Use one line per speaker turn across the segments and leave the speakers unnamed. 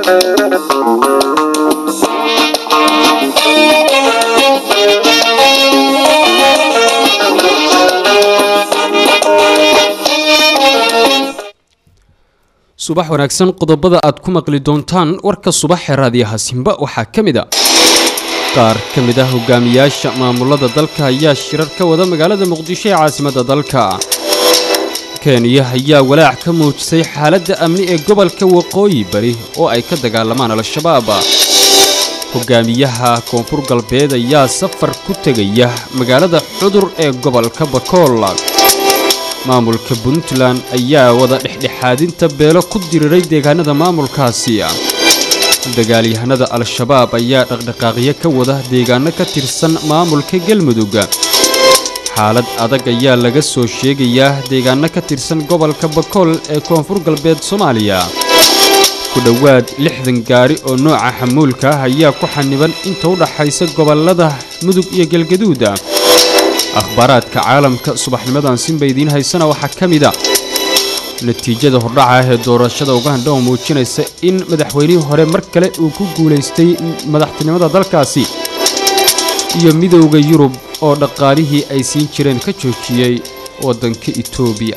subax wanaagsan qodobada aad ku maqli doontaan warka subaxee raadiyaha simba waxaa ka mid a qaar ka mid ah hogaamiyaasha maamulada dalka ayaa shirar ka wada magaalada muqdisho ee caasimadda dalka kenya ayaa walaac ka muujisay xaaladda amni ee gobolka waqooyi bari oo ay ka dagaalamaan al-shabaab hogaamiyaha koonfur galbeed ayaa safar ku tegaya magaalada xudur ee gobolka bakool maamulka puntland ayaa wada dhexdhexaadinta beelo ku diriiray deegaanada maamulkaasi dagaalyahanada al-shabaab ayaa dhaqdhaqaaqyo ka wada deegaano ka tirsan maamulka galmudug xaalad adag ayaa laga soo sheegayaa deegaano ka tirsan gobolka bakool ee koonfur galbeed soomaaliya ku dhowaad lixdan gaari oo nooca xamuulka ah ayaa ku xaniban inta u dhaxaysa gobollada mudug iyo galgaduud akhbaaraadka caalamka subaxnimadan sinba idiin haysana waxaa ka mid a natiijada hordhaca ah ee doorashada uganda oo muujinaysa in madaxweynihii hore mar kale uu ku guulaystay madaxtinimada dalkaasi iyo midowda yurub oo dhaqaalihii ay siin jireen ka joojiyey waddanka itoobiya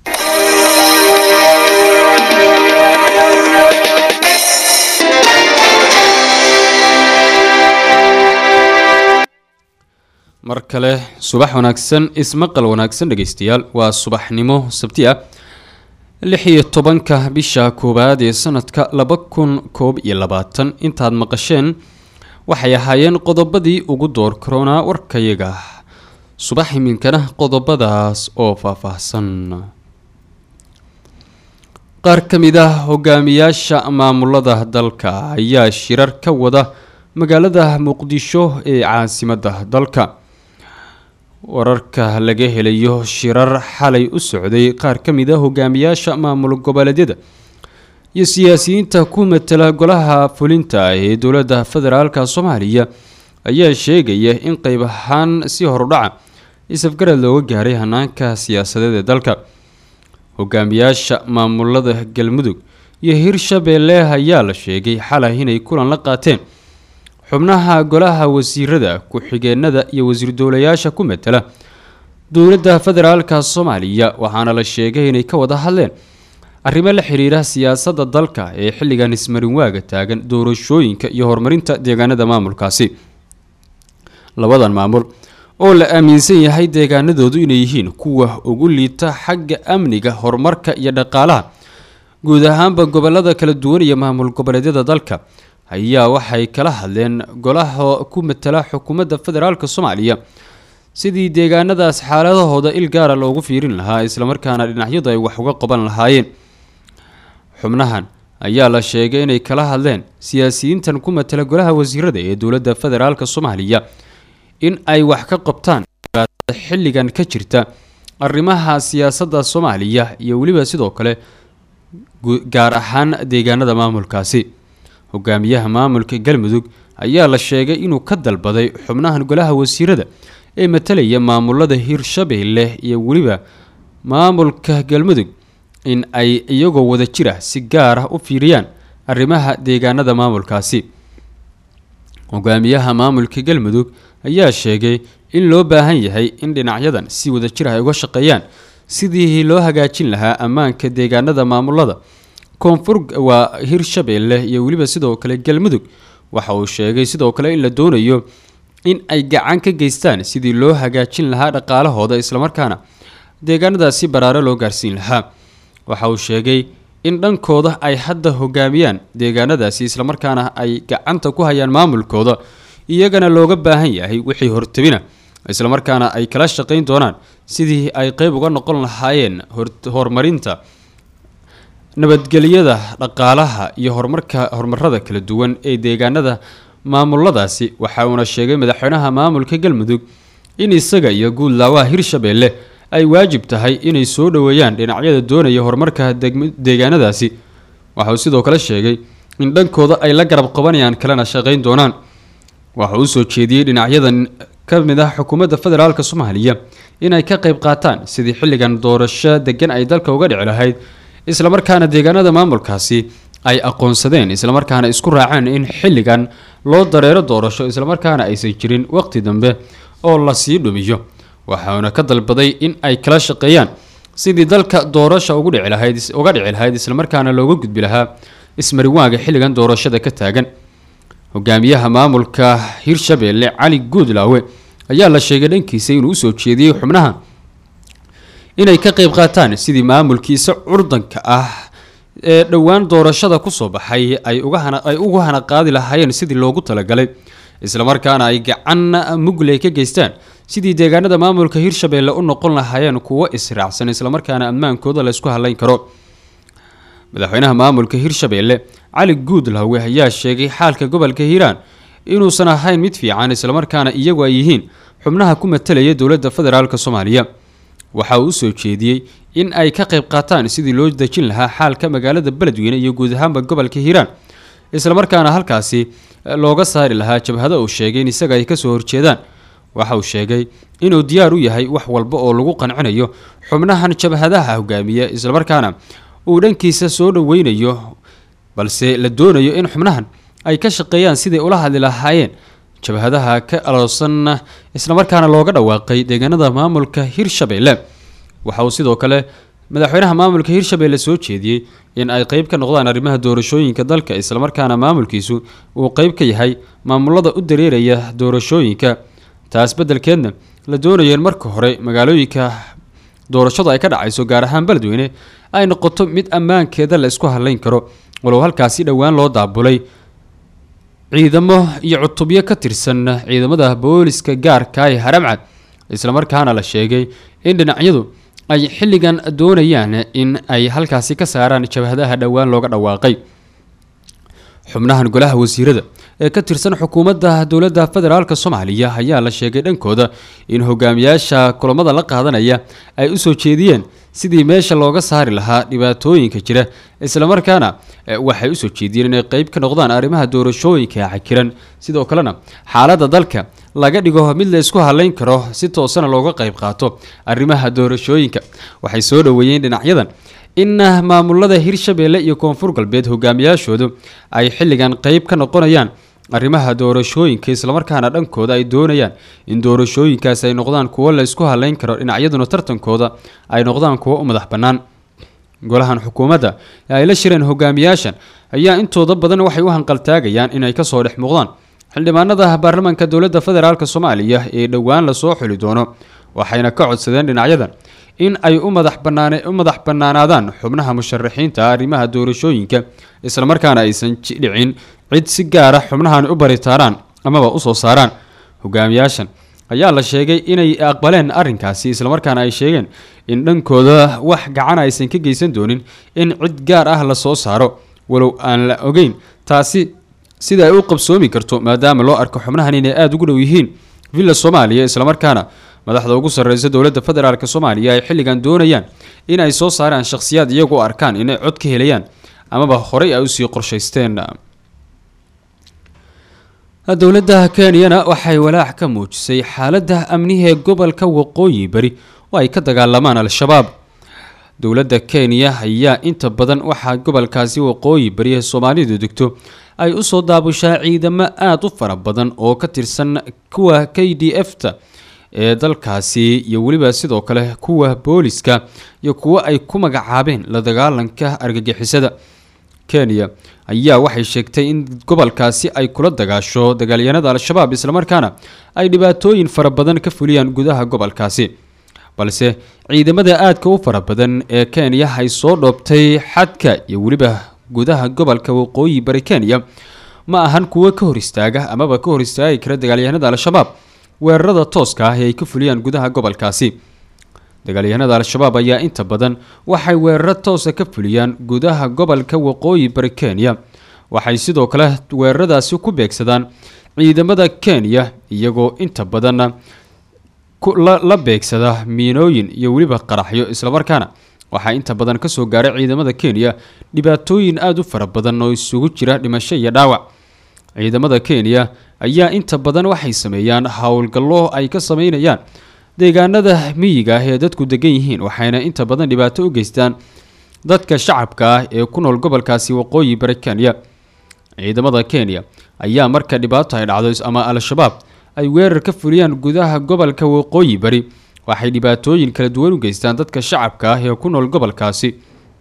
mar kale subax wanaagsan ismaqal wanaagsan dhegaystayaal waa subaxnimo sabti ah lix iyo tobanka bisha koowaad ee sanadka laba kun koob iyo labaatan intaad maqasheen waxay ahaayeen qodobadii ugu door karoonaa warkayaga subax iminkana qodobadaas oo faahfaahsan qaar ka mid ah hogaamiyaasha maamulada dalka ayaa shirar ka wada magaalada muqdisho ee caasimadda dalka wararka laga helayo shirar xalay u socday qaar ka mid a hogaamiyaasha maamul goboleedyada iyo siyaasiyiinta ku matala golaha fulinta ee dowladda federaalka soomaaliya ayaa sheegaya in qeyb ahaan si horudhaca isafgarad looga gaaray hanaanka siyaasadeed ee dalka hogaamiyaasha maamulada galmudug iyo hirshabeelle ayaa la sheegay xalay inay kulan la qaateen xubnaha golaha wasiirada ku-xigeenada iyo wasiir dowlayaasha ku matala dowladda federaalka soomaaliya waxaana la sheegay inay ka wada hadleen arrimo la xiriira siyaasadda dalka ee xilligan ismarinwaaga taagan doorashooyinka iyo horumarinta deegaanada maamulkaasi labadan maamul oo la aaminsan yahay deegaanadoodu inay yihiin kuwa ugu liita xagga amniga horumarka iyo dhaqaalaha guud ahaanba gobolada kala duwan iyo maamul goboleedyada dalka ayaa waxay kala hadleen golaha ku matala xukuumadda federaalk soomaaliya sidii deegaanadaas xaaladahooda il gaara loogu fiirin lahaa islamarkaana dhinacyadu ay wax uga qaban lahaayeen xubnahan ayaa la sheegay inay kala hadleen siyaasiyiintan ku matala golaha wasiirada ee dowladda federaalk soomaaliya in ay wax ka qabtaan xilligan ka jirta arrimaha siyaasadda soomaaliya iyo weliba sidoo kale gaar ahaan deegaanada maamulkaasi hogaamiyaha maamulka galmudug ayaa la sheegay inuu ka dalbaday xubnahan golaha wasiirada ee matalaya maamulada hirshabeelle iyo weliba maamulka galmudug in ay iyagoo wada jira si gaar ah u fiiriyaan arrimaha deegaanada maamulkaasi hogaamiyaha maamulka galmudug ayaa sheegay in loo baahan yahay in dhinacyadan si wada jir ay uga shaqeeyaan sidii loo hagaajin lahaa ammaanka deegaanada maamulada koonfur waa hirshabeelle iyo weliba sidoo kale galmudug waxa uu sheegay sidoo kale in la doonayo in ay gacan ka geystaan sidii loo hagaajin lahaa dhaqaalahooda islamarkaana deegaanadaasi baraare loo gaarsiin lahaa waxa uu sheegay in dhankooda ay hadda hogaamiyaan deegaanadaasi islamarkaana ay gacanta ku hayaan maamulkooda iyagana looga baahan yahay wixii hortabina islamarkaana ay kala shaqayn doonaan sidii ay qeyb uga noqon lahaayeen horumarinta nabadgelyada dhaqaalaha iyo horumarka horumarada kala duwan ee deegaanada maamuladaasi waxa uuna sheegay madaxweynaha maamulka galmudug in isaga iyo guudlaawaha hirshabeelle ay waajib tahay inay soo dhoweeyaan dhinacyada doonaya horumarka deegaanadaasi waxa uu sidoo kale sheegay in dhankooda ay la garab qabanayaan kalena shaqayn doonaan waxa uu soo jeediyey dhinacyadan ka mid ah xukuumadda federaalk soomaaliya inay ka qayb qaataan sidii xilligan doorasho degan ay dalka uga dhici lahayd islamarkaana deegaanada maamulkaasi ay aqoonsadeen islamarkaana isku raaceen in xilligan loo dareero doorasho islamarkaana aysan jirin waqti dambe oo lasii dhumiyo waxauna ka dalbaday in ay kala shaqeeyaan sidii dalka doorasha ugu dhici lahayd uga dhici lahayd islamarkaana looga gudbi lahaa ismariwaaga xilligan doorashada ka taagan hogaamiyaha maamulka hirshabeelle cali guudlaawe ayaa la sheegay dhankiisa inuu usoo jeediyey xubnaha inay ka qeyb qaataan sidii maamulkiisa curdanka ah ee dhowaan doorashada kusoo baxay ay ugaay ugu hana qaadi lahaayeen sidii loogu talagalay islamarkaana ay gacan mugley ka geystaan sidii deegaanada maamulka hirshabeelle u noqon lahaayeen kuwo israacsan islamarkaana ammaankooda laysku halayn karo madaxweynaha maamulka hirshabeelle cali guudlaawe ayaa sheegay xaalka gobolka hiiraan inuusan ahayn mid fiican islamarkaana iyagu ay yihiin xubnaha ku matalaya dowladda federaalk soomaaliya waxa uu usoo jeediyey in ay ka qayb qaataan sidii loo dejin lahaa xaalka magaalada beledweyne iyo guud ahaanba gobolka hiiraan islamarkaana halkaasi looga saari lahaa jabhado uu sheegay in isaga ay kasoo horjeedaan waxa uu sheegay inuu diyaar u yahay wax walba oo lagu qancinayo xubnahan jabhadaha hogaamiya islamarkaana uu dhankiisa soo dhoweynayo balse la doonayo in xubnahan ay ka shaqeeyaan siday ula hadli lahaayeen jabhadaha ka aloosan islamarkaana looga dhawaaqay deegaanada maamulka hirshabeelle waxa uu sidoo kale madaxweynaha maamulka hirshabeelle soo jeediyey in ay qeyb ka noqdaan arrimaha doorashooyinka dalka islamarkaana maamulkiisu uu qeyb ka yahay maamulada u dareeraya doorashooyinka taas beddelkeedna la doonayo in marka hore magaalooyinka doorashadu ay ka dhacayso gaar ahaan beledweyne ay noqoto mid ammaankeeda la isku halayn karo walow halkaasi dhowaan loo daabulay ciidamo iyo cutubyo ka tirsan ciidamada booliska gaarka ee haramcad islamarkaana la sheegay in dhinacyadu ay xilligan doonayaan in ay halkaasi ka saaraan jabhadaha dhowaan looga dhawaaqay xubnahan golaha wasiirada ee ka tirsan xukuumadda dowladda federaalk soomaaliya ayaa la sheegay dhankooda in hogaamiyaasha kulamada la qaadanaya ay usoo jeediyeen sidii meesha looga saari lahaa dhibaatooyinka jira islamarkaana waxay usoo jeediyeen inay qeyb ka noqdaan arrimaha doorashooyinka cakiran sidoo kalena xaaladda dalka laga dhigo mid la isku halayn karo si toosana looga qeyb qaato arrimaha doorashooyinka waxay soo dhoweeyeen dhinacyadan in maamulada hirshabeelle iyo koonfur galbeed hogaamiyaashoodu ay xilligan qeyb ka noqonayaan arrimaha doorashooyinka islamarkaana dhankooda ay doonayaan in doorashooyinkaasi ay noqdaan kuwo la isku halayn karo dhinacyaduna tartankooda ay noqdaan kuwo u madax bannaan golahan xukuumadda ee ay la shireen hogaamiyaashan ayaa intooda badan waxay u hanqaltaagayaan inay kasoo dhex muuqdaan xildhibaanada baarlamaanka dowladda federaalk soomaaliya ee dhowaan lasoo xuli doono waxayna ka codsadeen dhinacyadan in ay u madax banaan u madax bannaanaadaan xubnaha musharaxiinta arrimaha doorashooyinka islamarkaana aysan dhicin cid si gaara xubnahan u baritaaraan amaba usoo saaraan hogaamiyaashan ayaa la sheegay inay aqbaleen arrinkaasi islamarkaana ay sheegeen in dhankooda wax gacan aysan ka geysan doonin in cid gaar ah lasoo saaro walow aan la ogeyn taasi sida ay u qabsoomi karto maadaama loo arko xubnahan inay aada ugu dhow yihiin villa soomaaliya islamarkaana madaxda ugu sarreysa dowladda federaalk soomaaliya ay xilligan doonayaan in ay soo saaraan shakhsiyaad iyagu u arkaan inay cod ka helayaan amaba horey ay usii qorshaysteen dowladda kenyana waxay walaac ka muujisay xaaladda amnihi ee gobolka waqooyi bari oo ay ka dagaalamaan al-shabaab dowladda kenya ayaa inta badan waxaa gobolkaasi waqooyi bari ee soomaalidu degto ay usoo daabushaa ciidamo aada u fara badan oo ka tirsan kuwa k d f ta ee dalkaasi iyo weliba sidoo kale kuwa booliska iyo kuwo ay ku magacaabeen la dagaalanka argagixisada kenya ayaa waxay sheegtay in gobolkaasi ay kula dagaasho dagaalyahanada al-shabaab islamarkaana ay dhibaatooyin fara badan ka fuliyaan gudaha gobolkaasi balse ciidamada aadka u fara badan ee kenya ay soo dhoobtay xadka iyo weliba gudaha gobolka waqooyi bari kenya ma ahan kuwo ka hor istaaga amaba ka hor istaagi kara dagaalyahanada al-shabaab weerarada tooska ah ee ay ka fuliyaan gudaha gobolkaasi dagaalyahanada al-shabaab ayaa inta badan waxay weeraro toosa ka fuliyaan gudaha gobolka waqooyi bari kenya waxay sidoo kale weeraradaasi ku beegsadaan ciidamada kenya iyagoo inta badanna la beegsada miinooyin iyo weliba qaraxyo islamarkaana waxaa inta badan kasoo gaaray ciidamada kenya dhibaatooyin aada u fara badan oo isugu jira dhimasho iyo dhaawac ciidamada kenya ayaa inta badan waxay sameeyaan howlgallo ay ka sameynayaan deegaanada miyiga ah ee dadku degan yihiin waxayna inta badan dhibaato u geystaan dadka shacabka ah ee ku nool gobolkaasi waqooyi bari kenya ciidamada kenya ayaa marka dhibaato ay dhacdo ama al-shabaab ay weerar ka fuliyaan gudaha gobolka waqooyi bari waxay dhibaatooyin kala duwan u geystaan dadka shacabka ah ee ku nool gobolkaasi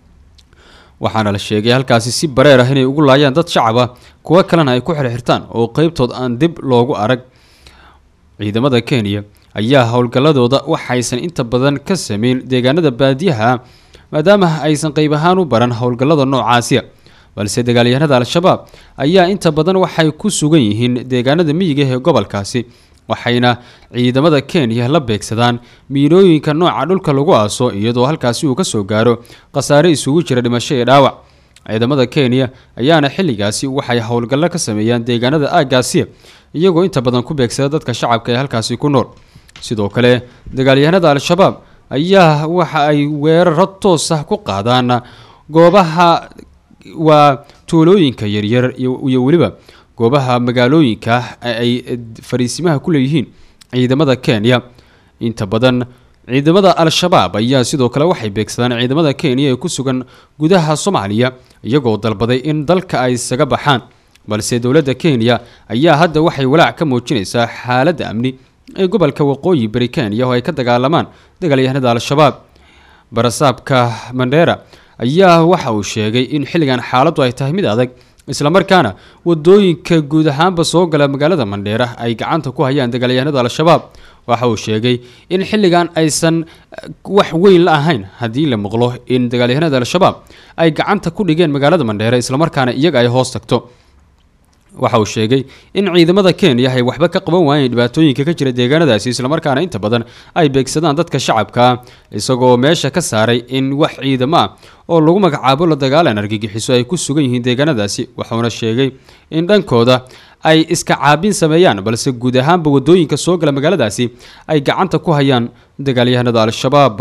waxaana la sheegay halkaasi si bareer ah inay ugu laayaan dad shacab ah kuwo kalena ay ku xirxirtaan oo qeybtood aan dib loogu arag ciidamada kenya ayaa howlgalladooda waxaysan inta badan ka sameyn deegaanada baadiyaha maadaama aysan qeyb ahaan u baran howlgallada noocaasiya balse dagaalyahanada al-shabaab ayaa inta badan waxay ku sugan yihiin deegaanada miyiga ee gobolkaasi waxayna ciidamada kenya la beegsadaan miinooyinka nooca dhulka lagu aaso iyadoo halkaasi uu kasoo gaaro khasaare isugu jira dhimasho iyo dhaawac ciidamada kenya ayaana xilligaasi waxay howlgallo ka sameeyaan deegaanada aagaasiya iyagoo inta badan ku beegsada dadka shacabka ee halkaasi ku nool sidoo kale dagaalyahanada al-shabaab ayaa waxa ay weeraro toos ah ku qaadaan goobaha waa tuulooyinka yaryar iyo weliba goobaha magaalooyinka ay fariisimaha ku leeyihiin ciidamada kenya inta badan ciidamada al-shabaab ayaa sidoo kale waxay beegsadaan ciidamada kenya ee ku sugan gudaha soomaaliya iyagoo dalbaday in dalka ay isaga baxaan balse dowladda kenya ayaa hadda waxay walaac ka muujinaysaa xaaladda amni ee gobolka waqooyi bari kenya oo ay ka dagaalamaan dagaalyahanada al-shabaab barasaabka mandheera ayaa waxa uu sheegay in xilligan xaaladdu ay tahay mid adag islamarkaana wadooyinka guud ahaanba soo gala magaalada mandheera ay gacanta ku hayaan dagaalyahanada al-shabaab waxa uu sheegay in xilligan aysan wax weyn la ahayn haddii la maqlo in dagaalyahanada al-shabaab ay gacanta ku dhigeen magaalada mandheera islamarkaana iyaga ay hoos tagto waxa uu sheegay in ciidamada kenya ay waxba ka qaban waayeen dhibaatooyinka ka jira deegaanadaasi islamarkaana inta badan ay beegsadaan dadka shacabka isagoo meesha ka saaray in wax ciidamo ah oo lagu magacaabo la dagaalan argagixiso ay ku sugan yihiin deegaanadaasi wuxuuna sheegay in dhankooda ay iska caabin sameeyaan balse guud ahaanba wadooyinka soo gala magaaladaasi ay gacanta ku hayaan dagaalyahanada al-shabaab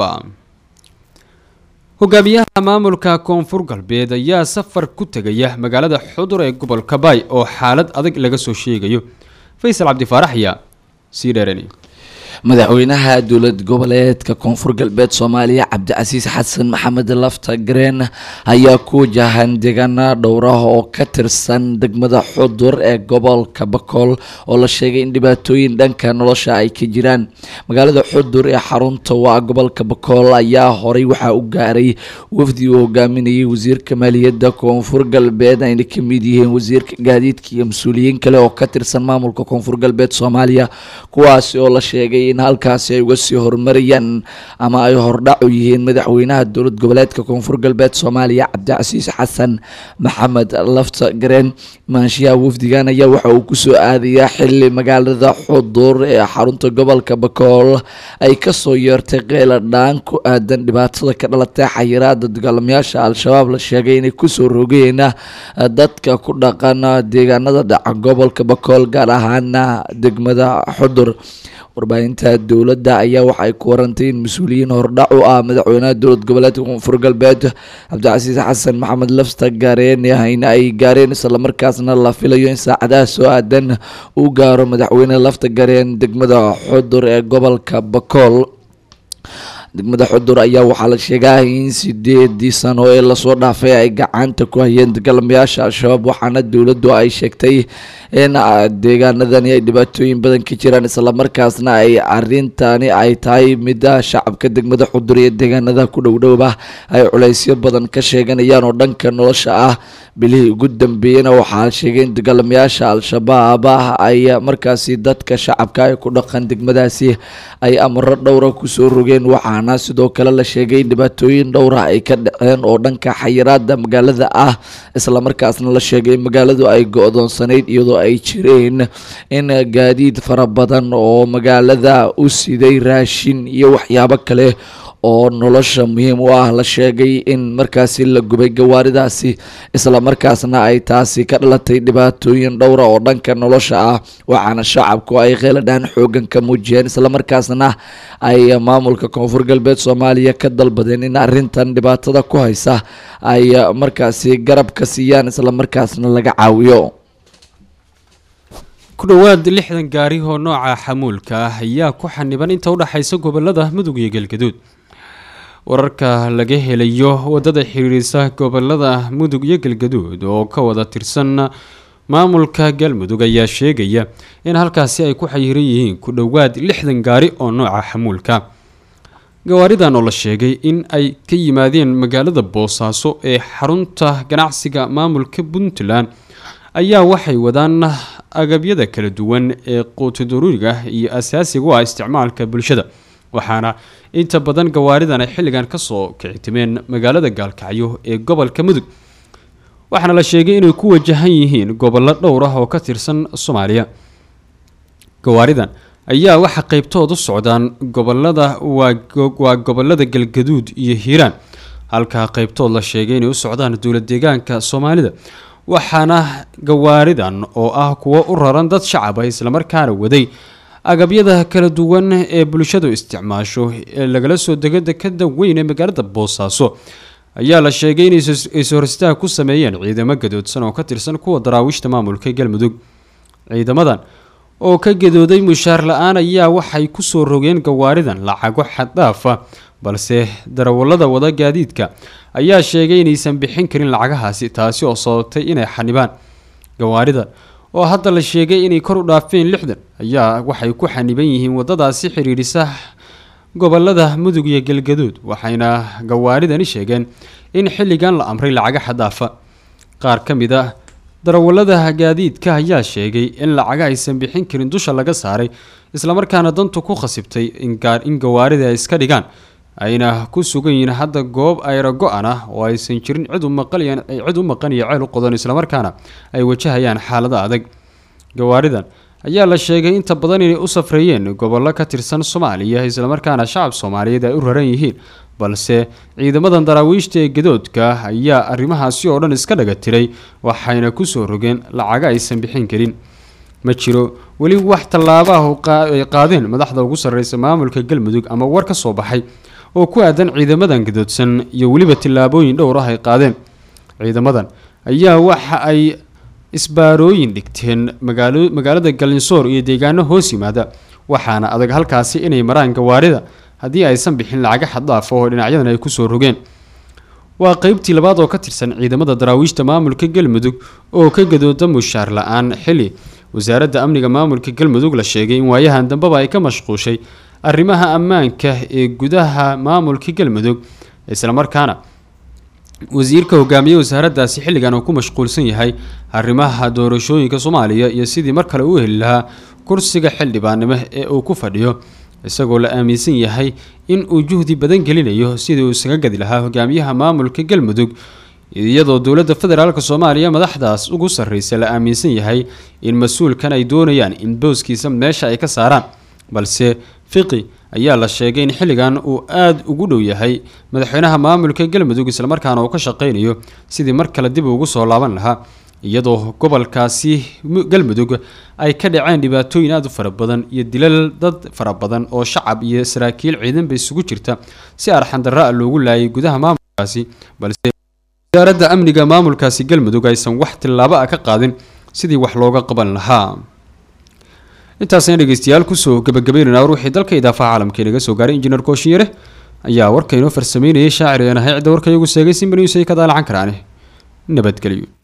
hogaamiyaha maamulka koonfur galbeed ayaa safar ku tegaya magaalada xudur ee gobolka baay oo xaalad adag laga soo sheegayo faysal cabdifaarax ayaa sii dheerani
madaxweynaha dowlad goboleedka koonfur galbeed soomaaliya cabdicasiis xasan maxamed lafta gareen ayaa ku wajahan deegaana dhowrah oo ka tirsan degmada xudur ee gobolka bakool oo la sheegay in dhibaatooyin dhanka nolosha ay ka jiraan magaalada xudur ee xarunta waa gobolka bakool ayaa horay waxaa u gaaray wafdi uu hogaaminayay wasiirka maaliyadda koonfur galbeed ayna ka mid yihiin wasiirka gaadiidka iyo mas-uuliyiin kale oo ka tirsan maamulka koonfur galbeed soomaaliya kuwaasi oo la sheegay in halkaasi ay uga sii horumarayaan ama ay hordhac u yihiin madaxweynaha dowlad goboleedka koonfur galbeed soomaaliya cabdicasiis xasan maxamed lafta gareen maanshiyaha wafdigan ayaa waxa uu kusoo aadayaa xili magaalada xudur ee xarunta gobolka bakool ay kasoo yeertay qeyla dhaan ku aadan dhibaatada ka dhalatay xayiraada dagaalamayaasha al-shabaab la sheegay inay kusoo rogeen dadka ku dhaqan deegaanada dhaca gobolka bakool gaar ahaana degmada xudur warbaahinta dowladda ayaa waxay ku warantay in mas-uuliyiin hordhac u ah madaxweynaha dowlad goboleedka koonfur galbeed cabdicasiis xasan maxamed lafta gaareen in ay gaareen islamarkaasna la filayo in saacadaha soo aadan uu gaaro madaxweyne lafta gareen degmada xudur ee gobolka bakool degmada xudur ayaa waxaa la sheegaa in sideedii sano ee lasoo dhaafay ay gacanta ku hayeen dagaalamayaasha al-shabaab waxaana dowladdu ay sheegtay in deegaanadani ay dhibaatooyin badan ka jiraan islamarkaasna ay arintani ay tahay mida shacabka degmada xudur iyo deegaanada ku dhowdhowba ay culeysyo badan ka sheeganayaan oo dhanka nolosha ah bilihii ugu dambeeyena waxaa la sheegay in dagaalamayaasha al-shabaab ay markaasi dadka shacabka ay ku dhaqan degmadaasi ay amaro dhowra kusoo rogeen waxaana sidoo kale la sheegay in dhibaatooyin dhowra ay ka dhaceen oo dhanka xayiraada magaalada ah islamarkaasna la sheegay in magaaladu ay go-doonsanayd iyadoo ay jireen in gaadiid fara badan oo magaalada u siday raashin iyo waxyaabo kale oo nolosha muhiim u ah la sheegay in markaasi la gubay gawaaridaasi islamarkaasna ay taasi ka dhalatay dhibaatooyin dhowra oo dhanka nolosha ah waxaana shacabku ay qeyladhaan xoogan ka muujiyeen islamarkaasna ay maamulka koonfur galbeed soomaaliya ka dalbadeen in arintan dhibaatada ku haysa ay markaasi garab ka siiyaan islamarkaasna laga caawiyo
ku dhowaad lixdan gaari oo nooca xamuulka ah ayaa ku xaniban inta udhexaysa gobolada mudug iyo galgaduud wararka laga helayo wadada xiriirisa gobolada mudug iyo galgaduud oo ka wada tirsan maamulka galmudug ayaa sheegaya in halkaasi ay ku xayiran yihiin ku dhowaad lixdan gaari oo nooca xamuulka gawaaridan oo la sheegay in ay ka yimaadeen magaalada boosaaso ee xarunta ganacsiga maamulka puntland ayaa waxay wadaan agabyada kala duwan ee quutidaruuriga iyo asaasiga u ah isticmaalka bulshada waxaana inta badan gawaaridan ay xilligan kasoo kicitimeen magaalada gaalkacyo ee gobolka mudug waxaana la sheegay inay ku wajahan yihiin gobollo dhowr ah oo ka tirsan soomaaliya gawaaridan ayaa waxa qeybtoodu socdaan gobolada waa gobolada galgaduud iyo hiiraan halkaa qeybtood la sheegay inay u socdaan dowlad deegaanka soomaalida waxaana gawaaridan oo ah kuwo u raran dad shacaba islamarkaana waday agabyada kala duwan ee bulshadu isticmaasho ee lagala soo dego dekada weyn ee magaalada boosaaso ayaa la sheegay inay is-horstaag ku sameeyeen ciidamo gadoodsan oo ka tirsan kuwa daraawiishta maamulka galmudug ciidamadan oo ka gadooday mushaar la-aan ayaa waxay kusoo rogeen gawaaridan lacago xaddaafa balse darawallada wada gaadiidka ayaa sheegay inaysan bixin karin lacagahaasi taasi oo sababtay inay xanibaan gawaaridan oo hadda la sheegay inay kor u dhaafeen lixdan ayaa waxay ku xaniban yihiin wadadaasi xidhiidhisa gobolada mudug iyo galgaduud waxayna gawaaridani sheegeen in xilligan la amray lacaga xadaafa qaar ka mid ah darawallada gaadiidka ayaa sheegay in lacaga aysan bixin karin dusha laga saaray islamarkaana dantu ku khasibtay in gawaarida ay iska dhigaan ayna ku sugan yihiin hadda goob ayra go-an ah oo aysan jirin cid u maqan cid u maqan iyo ceel u qodan islamarkaana ay wajahayaan xaalada adag gawaaridan ayaa la sheegay inta badan inay u safreeyeen gobollo ka tirsan soomaaliya islamarkaana shacab soomaaliyeed ay u raran yihiin balse ciidamadan daraawiishta ee gadoodka ayaa arrimahaasi oo dhan iska dhaga tiray waxayna kusoo rogeen lacaga aysan bixin karin ma jiro weli wax tallaaba ah ay qaadeen madaxda ugu sarreysa maamulka galmudug ama war ka soo baxay oo ku aadan ciidamadan gadoodsan iyo weliba tillaabooyin dhowr ah ay qaadeen ciidamadan ayaa waxa ay isbaarooyin dhigteen magaalo magaalada galinsoor iyo deegaano hoos yimaada waxaana adag halkaasi inay maraan gawaarida haddii aysan bixin lacaga xaddaaf oo dhinacyadan ay kusoo rogeen waa qeybtii labaad oo ka tirsan ciidamada daraawiishta maamulka galmudug oo ka gadooda mushaar la-aan xili wasaaradda amniga maamulka galmudug la sheegay in waayahan dambeba ay ka mashquushay arrimaha ammaanka ee gudaha maamulka galmudug islamarkaana wasiirka hogaamiye wasaaraddaasi xilligan uu ku mashquulsan yahay arrimaha doorashooyinka soomaaliya iyo sidii mar kale u heli lahaa kursiga xildhibaannimo ee uu ku fadhiyo isagoo la aaminsan yahay in uu juhdi badan gelinayo sidii uu isaga gadi lahaa hogaamiyaha maamulka galmudug iyadoo dowladda federaalk soomaaliya madaxdaas ugu sarreysa la aaminsan yahay in mas-uulkan ay doonayaan in booskiisa meesha ay ka saaraan balse fiqi ayaa la sheegay in xilligan uu aada ugu dhow yahay madaxweynaha maamulka galmudug islamarkaana uu ka shaqeynayo sidii mar kale dib ugu soo laaban lahaa iyadoo gobolkaasi galmudug ay ka dhaceen dhibaatooyin aada u fara badan iyo dilal dad fara badan oo shacab iyo saraakiil ciidanba isugu jirta si arxandarra a loogu laayay gudaha maamulkaasi balse wasaaradda amniga maamulkaasi galmudug aysan wax tillaabo ah ka qaadin sidii wax looga qaban lahaa intaasna dhegeystayaal kusoo gabagabeynayna ruuxii dalka idaafaha caalamka inaga soo gaaray injineer kooshinyare ayaa warka inoo farsameynayay shaacir een ahay cidda warka iyagu seegay simbaniyusay ka daalacan karaane nabadgelyo